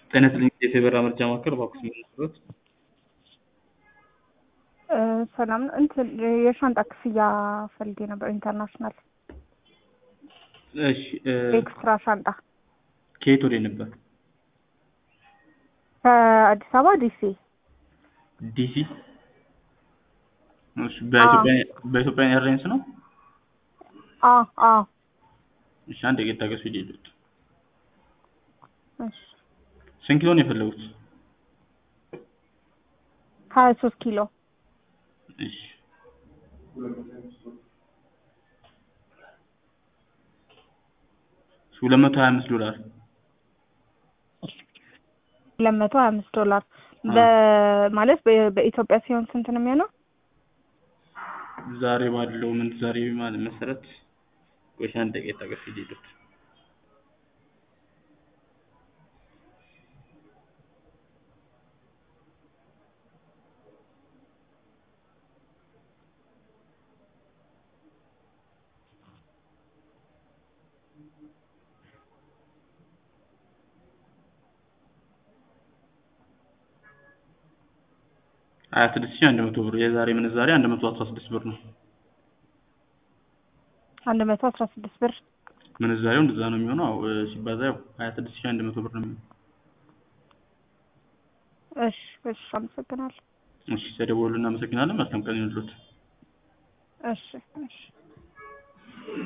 ጤና ይስጥልኝ የፌበራ ምርጫ ማዕከል እባክዎት የሚነግሩት? ሰላም ነው። እንትን የሻንጣ ክፍያ ፈልጌ ነበር። ኢንተርናሽናል እሺ እ ኤክስትራ ሻንጣ ከየት ወዴት ነበር? ከአዲስ አበባ ዲሲ። ዲሲ። እሺ በኢትዮጵያ በኢትዮጵያ ኤርላይንስ ነው? አ አ እሺ አንድ ደቂቃ ታገሱ ይደሉት። እሺ ስንት ኪሎ ነው የፈለጉት? ሀያ ሶስት ኪሎ እሺ ሁለት መቶ ሀያ አምስት ዶላር ሁለት መቶ ሀያ አምስት ዶላር በማለት በ- በኢትዮጵያ ሲሆን ስንት ነው የሚሆነው? ዛሬ ባለው ምንዛሬ ማለት መሰረት ቆይ አንድ ደቂቃ ታገሱ ይደሉት። ሀያ ስድስት ሺህ አንድ መቶ ብር የዛሬ ምንዛሬ አንድ መቶ አስራ ስድስት ብር ነው። አንድ መቶ አስራ ስድስት ብር ምንዛሬው እንደዛ ነው የሚሆነው። አዎ እ ሲባዛ ያው ሀያ ስድስት ሺህ አንድ መቶ ብር ነው የሚሆነው። እሺ እሺ አመሰግናለሁ። እሺ ተደወሉ እናመሰግናለን። መልካም ቀን ይሁንልዎት። እሺ እሺ